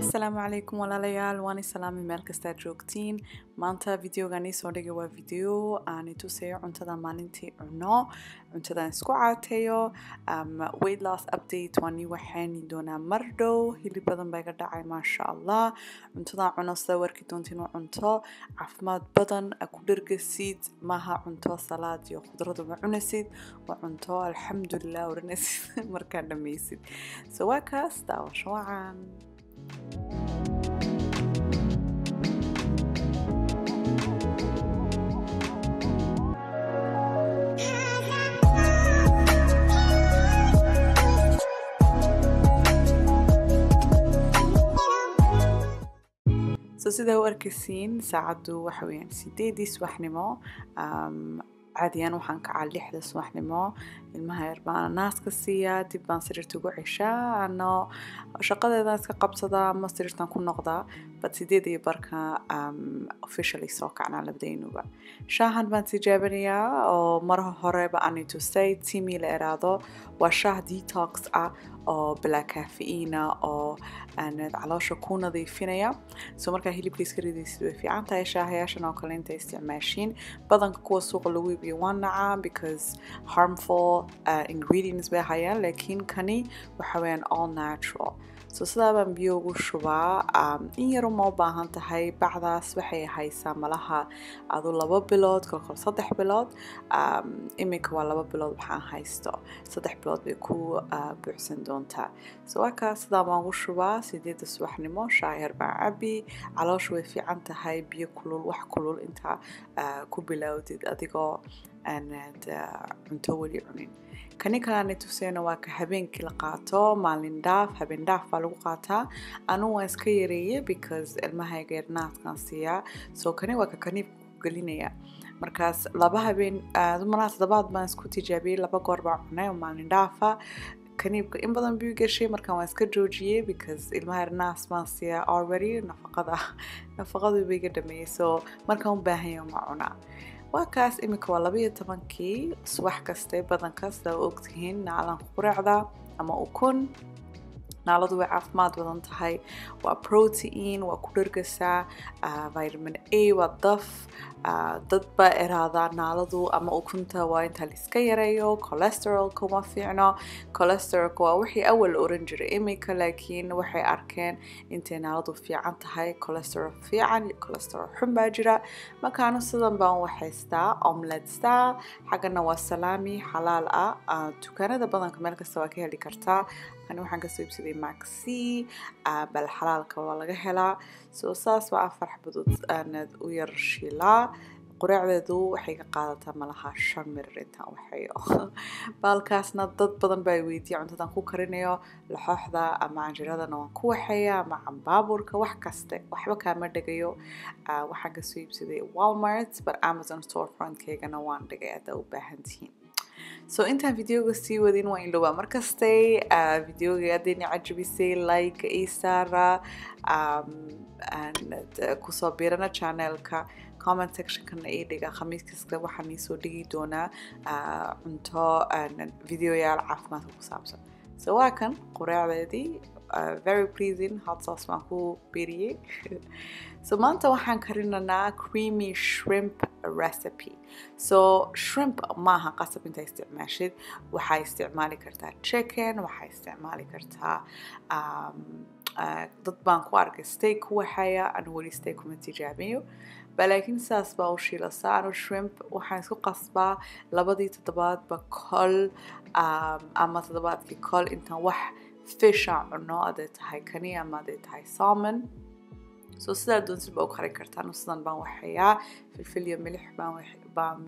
asalaamu calaykum walaalayaal waan islaami meel kastaad joogtiin maanta videogan iisoo dhigay waa video aan itusayo cuntada maalintii cuno cuntadan isku caateeyo um, weight loss update waan ii waxaani doonaa mar dhow hilib badan baa iga dhacay maasha allah cuntadan cuno sida warki doontiin u cunto caafimaad badan ku dhergasid maaha cunto salaad iyo khudrad uma cunasid waa cunto alxamdulilah odhanaysid markaa dhammaysid so waa kaas daawasho wacan so sidaa u arkaysiin saacaddu waxa weeyaan sideedii subaxnimo um, caadiyan waxaan kacaa lixda subaxnimo ilmaha yar baan naaska siiyaa dib baan sariirta ugu ceshaa ano shaqadeedan iska qabsadaa ama sariirtan ku noqdaa but sideed iyo barka um, officially soo kacnaa labadaynuba shaahan baan tijaabinayaa oo mar horeba aan itusay timi la eraado waa shaah detox ah oo bilaa caffeina oo caloosha ku nadiifinaya so markaa hilibka iska ridaysid way fiican tahay shaahayaashan oo kale inta isticmaashiin badanka kuwa suuqa lagu iibiyo waan nacaa because harmful uh, ingredients bay hayaan laakiin kani waxa weeyaan all natural so sidaa baan biyo ugu shubaa um, in yar uma u baahan tahay bacdaas waxay haysaa malaha adu laba bilood kolkol saddex bilood um, iminka waa laba bilood waxaan haysto saddex bilood bay ku uh, buuxsan doontaa so waa kaas sidaa baan ugu shubaa sideedda subaxnimo shaayar baan cabi caloosha way fiican tahay biyo kulul wax kulul intaa uh, ku bilowdid adigoo aanad uh, cunto weli cunin kani kalena tuseyna waa ka habeenkii la qaato maalin dhaaf habeen dhaaf baa lagu qaataa anugu waan iska yareeye because ilmahayga yarnaadkan siiyaa so kani waa ka kaniibka ku gelinaya markaas laba habeen dumanaa toddobaad baan isku tijaabiyey laba goor baan cunay oo maalin dhaafa kaniibka in badan buu gashay markaan waan iska joojiyey because ilmaha yarnaas baan siiyaa already nafaqada nafaqadu bay iga dhameeyey so markaan u baahanya ma cunaa waa kaas iminka waa labaiyo tobankii subax kaste badanka sida u ogtihiin naalan quraacda ama ukun naaladu way caafimaad badan tahay waa protein waa ku dhargasaa uh, vitamin a waa daf uh, dad baa eraadaa naaladu ama ukunta waa inta laiska yareeyo cholesterolka uma fiicno cholesterolka waa wixii awal la oran jiray iminka laakiin waxay arkeen intay naaladu fiican tahay cholesterol fiican iyo cholesterol xun baa jira markaanu sidan baan waxaystaa omletstaa xaggana waa salaami xalaal ah uh, dukaanada badanka meel kasta waa ka heli kartaa ani waxaan kasoo iibsaday maxi bal xalaalka waa laga helaa so saas waa afar xabadood aanad u yar shiilaa quraacdeedu waxay ka qaadataa malaha shan mirir intaan waxayo baalkaasna dad badan baa weydiiya cuntadan ku karinayo laxooxda ama canjiradana waan ku waxeeya ama cambaaburka wax kaste waxba kaama dhigayo waxaan kasoo iibsaday walmart but amazon storefrontkeygana waan dhigay haddaa u baahan tihiin so intaan videoga sii wadin waa indhowaa markastay uh, videoga haddayna cajabisay like isaara um, kusoo biirana channelka comment sectionkana ii dhiga khamiis kasta waxaan iisoo dhigi doonaa uh, cunto videoyaal caafimaadka ku saabsan so waa kan quraacdeedii uh, very pleasing hot sauce baan ku beriyey so maanta waxaan karinanaa creamy shrimp recipe so shrimp maaha qasab intaa isticmaashid waxaa isticmaali kartaa chicken waxaa isticmaali kartaa um, uh, dad baan ku arkay steak ku waxaya anu weli steak kuma tijaabiyo balaakiin sidaas baa u shiilasaa anu shrimp waxaan isku qasbaa labadii toddobaadba kol um, ama toddobaadkii kol intaan wax fisha cuno aday tahay kani ama aday tahay salmon so sidaa doonsid baa u karin kartaan sidan baan waxayaa filfil iyo milix baan baan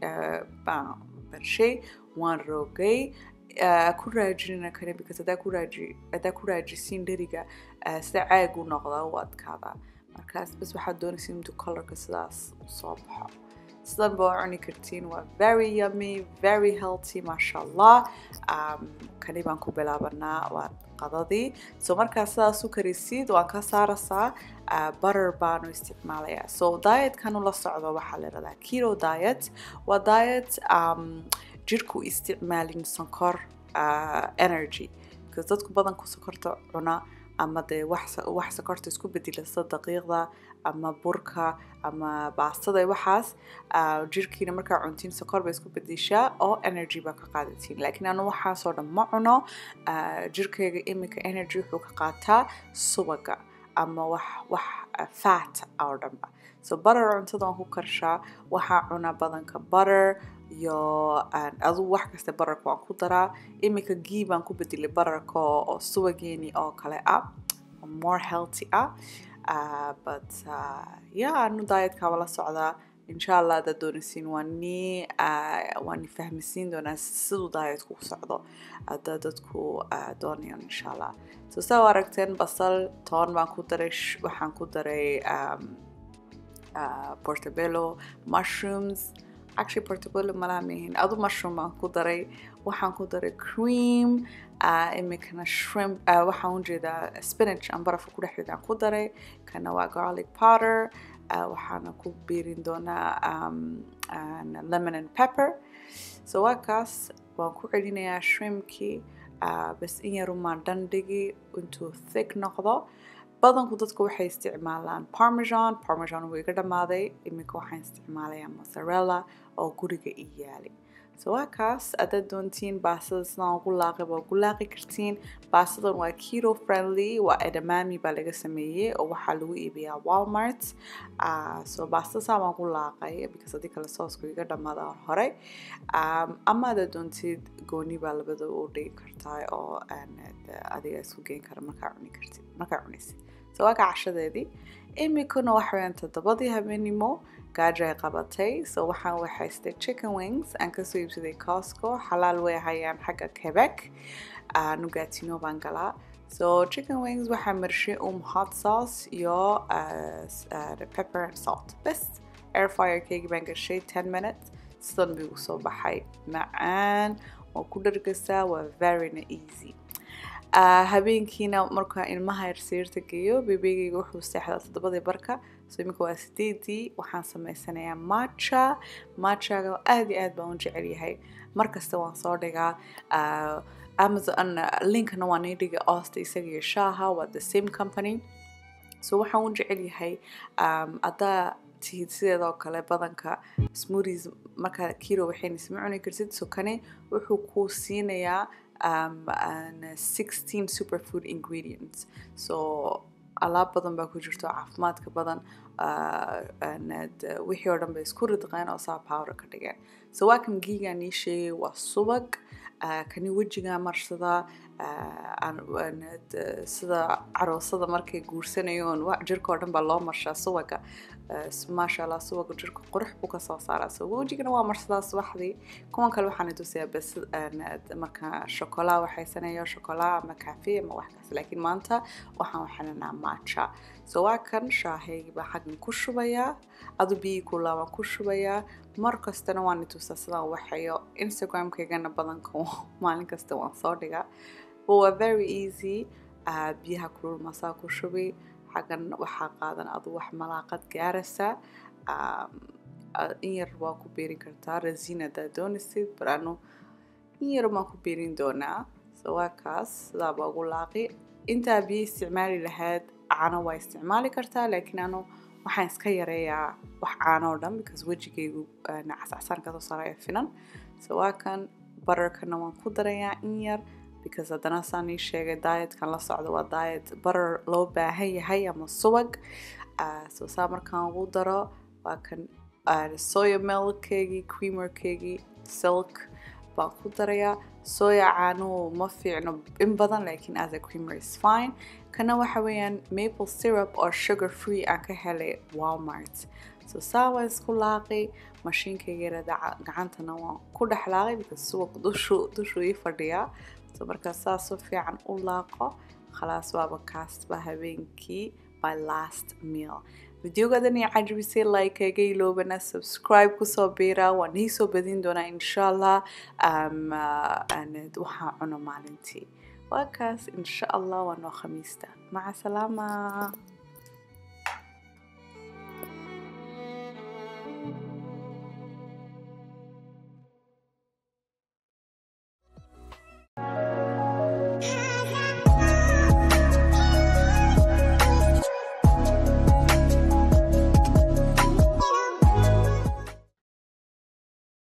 barshay waan roogay ku raajinina kani because hadaa ku raaji hadaa ku raajisiin dheriga sida caag u noqda u adkaada markaas bas waxaad doonaysa intuu colorka sidaas soo baxo sidan baa cuni kartiin waa very yummy very healthy maasha allah um, kani baan ku bilaabanaa waa qadadii so markaa sidaas u karisid waan ka saarasaa uh, butter baanu isticmaalayaa so dietkan la socdo waxaa la yidhahdaa keto diet waa diet um, jirku isticmaalin sonkor uh, energy because dadku badanku sokorta cuna ama dee wax wax sokorta isku bedilasa daqiiqda ama burka ama baastada waxaas jirkiina markaa cuntiin sokor bay isku bedishaa oo energy baa ka qaadatiin laakiin anu waxaasoo dhan ma cuno jirkayga iminka energy wuxuu ka qaataa subaga ama wax wax fat oo dhanba so butter cuntada waan ku karshaa waxaa cuna badanka butter iyo adugu wax kasta bararka waan ku daraa iminka gii baan ku bedelay bararka oo subageeni oo kale ah more healthy ah uh, but uh, yeah anu dietkaaba la socdaa insha allah haddaad doonaysiin waa ni uh, waa ni fahmisiin doonaa siduu dietku u socdo hadda dadku uh, doonayaan insha allah so saa u aragteen basal toon baan ku daray waxaan ku daray um, uh, portobello mushrooms actually portobello malaha mihin adu mushroom baan ku daray waxaan ku daray cream uh, imikana shrimp uh, waxaan ujeedaa spinach aan barafka ku dhexdeeda aan ku daray kana waa garlic powder uh, waxaana ku biirin doonaa um, uh, lemon and pepper so waa kaas waan ku celinayaa shrimpkii uh, bas in yarumaan dhandhigi intuu thick noqdo badanku dadku waxay isticmaalaan parmesan parmesan wuu iga dhammaaday iminka waxaan isticmaalayaa mozzarella oo guriga i yaali so waa kaas haddaad doontiin baastada sidaan ugu laaqay waa ugu laaqi kartiin baastadan waa keto friendly waa edamami baa laga sameeyey oo waxaa lagu iibiyaa walmart uh, so baastada saa baan ugu laaqay because haddii kale soosku iga dhammaada hore um, ama haddaad doontid gooni baa labada u dhigi kartaa oo adiga isku geyn kara markaa cuni kartid markaa cunaysid so waa ka cashadeedii iminkuna waxa weyaan toddobadii habeenimo gaajo ay qabatay so waxaan waxaystay chicken wings aan kasoo iibsaday cosco xalaal way hayaan xagga quebec nugatino baan galaa so chicken wings waxaa marshay um hot sauce iyo pepper and salt bes air fire keegi baan gashay ten minutes sidan buu soo baxay macaan waa ku dhargasaa waa veryna easy Uh, habeenkiina markaa ilmaha yar sariirta geeyo bebeegayga wuxuu seexdaa toddobadii barka so iminka waa sideedii waxaan samaysanayaa matcha matchaga aad iyo aad baan u jecel yahay markasta waan soo dhigaa uh, amazon linkna waan ii dhigay oosta isaga iyo shaaha waa the same company so waxaan u jecel yahay um, haddaa tihid sideedoo kale badanka smoothies markaa kiro waxayna isma cuni kartid so kani wuxuu kuu siinayaa um, and 16 superfood ingredients so alaab badan baa ku jirto caafimaadka badan wixii oo dhan bay isku ridqeen oo saa powder ka dhigeen so waa kan giigaan ii sheegay waa subag kani wejigaa marsadaa sida caroosada markay guursanayoon jirka oo dhan baa loo marshaa subaga maasha allah subaga jirka qurux buu kasoo saaraa so wejigana waa marsadaa subaxdii kuwan kale waxaan tusayaa bas marka shokolaa waxaysanayo shokolaa ama cafe ama wax kaas laakiin maanta waxaan waxananaa matcha so waa kan shaahaygi baa xaggan ku shubayaa adu biyii kulaa waan ku shubayaa mar kastana waan itusaa sidaan waxayo instagramkaygana badanka maalin kasta waan soo dhigaa but waa very easy uh, biyaha kulul masaa ku shubi xaggan waxaa qaadan adu wax malaaqad gaaraysa um, in yar waa ku beerin kartaa rasiin haddaad doonaysid barano in yar baan ku beerin doonaa so waa kaas sidaa baa ugu laaqi intaa biyo isticmaali lahayd caano waa isticmaali kartaa laakiin anu waxaan iska yareeyaa wax caano oo dhan because wejigaygu casacsan kasoo saaraya finan so waa kan bararkana waan ku darayaa in yar because haddana saan ii sheegay dietkan la socdo waa diet barar loo baahan yahay ama subag so saa markaan ugu daro waa kan soya milkkeygii creamerkeygii silk baan ku darayaa soya caanuhu ma fiicno in badan laakiin as a creamer is fine kana waxa weeyaan maple syrup oo sugar free aan ka helay walmart so saa waan isku laaqay mashiinkaygeera gacantana waan ku dhex laaqay because subag dushu dushuu ii fadhiyaa so markaa saas si fiican u laaqo khalaas waaba kaasba habeenkii my last meal videogadan iyo cajabisay like-kayga iloobana subscribe kusoo biira waan ii soo badin doonaa insha allah um, uh, waxaan cuno maalintii waa kaas insha allah waa noo khamiista maca salaama